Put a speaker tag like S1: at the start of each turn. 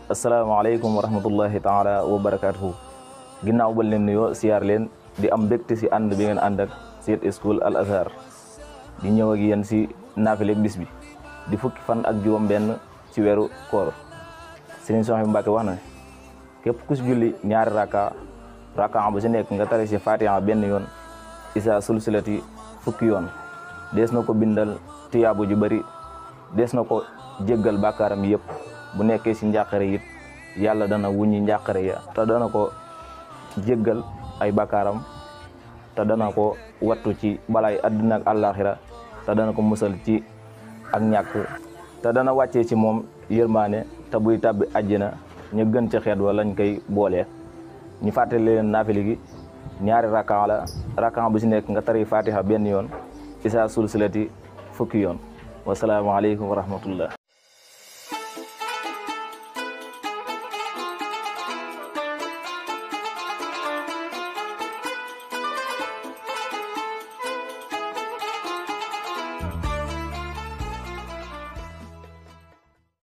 S1: asalaamaaleykum wa rahmatullahi taala wa barakatuhu ginnaaw ba leen nuyoo siyaar leen di am mbégte si ànd bi ngeen ànd ak Siyat School Al Azhar di ñëw ak yéen si naafile bis bi di fukki fan ak juróom benn ci weeru koor Sëriñ Soxna Mbàkke wax na ne képp ku si julli ñaari raka raka bu si nekk nga tari si fatiha benn yoon isa sulsilati fukki yoon dees na ko bindal tuyaabu ju bari dees na ko jéggal bàkkaaram yëpp bu nekkee si njàqare it yàlla dana wuññi njàqare ya te dana ko jéggal ay bàkkaaram te dana ko wattu ci balaay àddina ak àllaaxira te dana ko musal ci ak ñàkk te dana wàccee ci moom yërmaane te buy tàbbi àjjana ñu gën ci xeet wa lañ koy boolee ñu fàttali leen naafili gi ñaari rakkan la rakkan bu si nekk nga tari fatiha benn yoon isa sulsilati fukki yoon wasalaamaaleykum wa rahmatullah